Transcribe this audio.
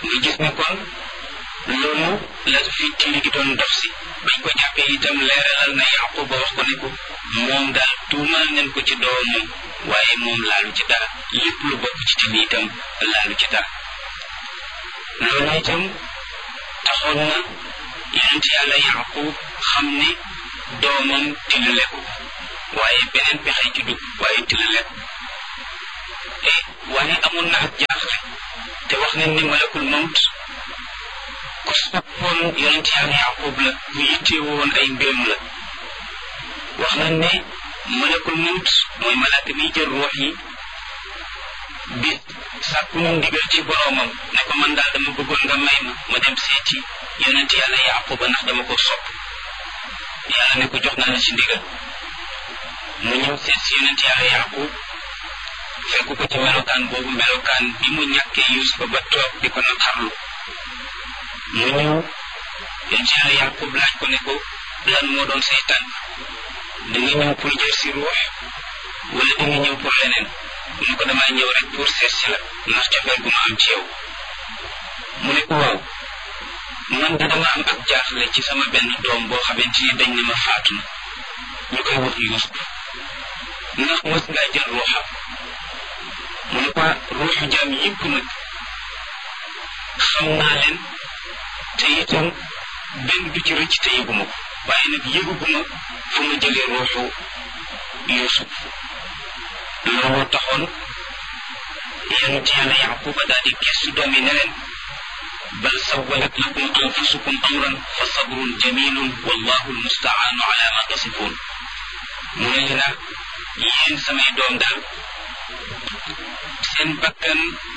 nga gis ne kon loolu la fi tiili gi doon dox si bañ ko jàppee itam leeralal na Yaqub ba wax ko ne ko moom daal tuumal nañ ko ci doomam waaye moom laalu ci dara lépp lu bokk ci tiili itam laalu ci dara loolu itam taxoon na yonent yàlla Yaqub xam ne doomam tilale ko waaye beneen pexe ci dugg waaye tilale ko e waaye amoon na ak jaaxle te wax nañ ne malakul mawt ku soppoon yonent yàlla Yaqub la ku yitteewoon ay mbiram la wax nañ ne malakul mawt mooy malaaka miy jël ruux yi bi sàkku mu ndigal ci boroomam ne ko man daal dama bëggoon nga may ma ma dem seeti yonent yàlla Yaqub ndax dama ko sopp yàlla ne ko jox naa la ci ndigal mu ñëw seet si yonent yàlla Yaqub fekk ko ci melokaan boobu melokaan bi mu ñàkkee Yuusufa ba toog di ko naqarlu mu ñëw yonent yàlla Yaqub laaj ko ne ko lan moo doon say tànk da nga ñëw pour jël si ruux wala da nga ñëw pour leneen mu ne ko damay ñëw rek pour seet si la ndax cofeel gu ma am ci yow mu ne ko waaw man de dama am ak jaaxle ci sama benn doom boo xamante ni dañ ne ma faatu na ñu koy wax Yuusuf ndax mos ngaa jël ruuxam mu ne ko ruuxu jaam yëpp nag xam naa leen te itam benn du ci rëcc te yëguma ko waaye nag yëguguma fu ma jëlee ruuxu Yuusuf looloo taxoon yonent yàlla Yaquba daal di gestu doom yi ne leen bal sawwalat lakum anfusukum amran fa sabrun jamilun wallahu almustaanu ala ma tasifun mu ne leen yéen samay doom daal seen bakkan